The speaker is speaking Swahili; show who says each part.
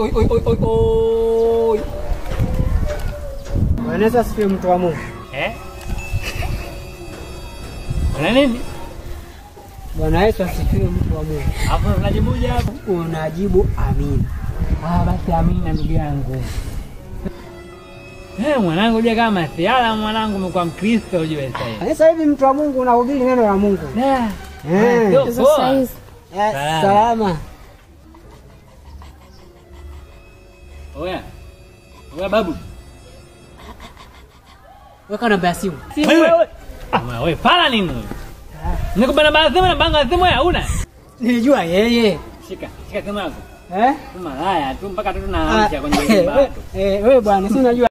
Speaker 1: oi, oi, oi, oi, oi.
Speaker 2: Bwana Yesu asifiwe mtu wa Mungu.
Speaker 1: Eh? Una nini?
Speaker 2: Bwana Yesu asifiwe mtu wa Mungu.
Speaker 1: Hapo unajibuje hapo?
Speaker 2: Unajibu amina.
Speaker 1: Ah, basi amina ndugu yangu. Eh, mwanangu uje kama masiala mwanangu umekuwa Mkristo ujue sasa hivi.
Speaker 2: Sasa hivi mtu wa Mungu unahubiri neno la Mungu.
Speaker 1: Da.
Speaker 2: Eh.
Speaker 1: Sio
Speaker 3: Hizo
Speaker 1: poa.
Speaker 3: saizi.
Speaker 2: Eh,
Speaker 1: Salama.
Speaker 2: Salama.
Speaker 1: Oya. Oya babu.
Speaker 2: Weka namba ya simu.
Speaker 1: Wewe. Ama wewe pala nini wewe? Nikubana bana simu na banga simu ya una.
Speaker 2: Nilijua yeye.
Speaker 1: Shika, shika simu yako.
Speaker 2: Eh?
Speaker 1: Tu malaya tu mpaka tu
Speaker 2: Ah,
Speaker 1: tunaamsha kwenye
Speaker 2: eh,
Speaker 1: nyumba
Speaker 2: we-
Speaker 1: tu.
Speaker 2: eh, wewe bwana, si unajua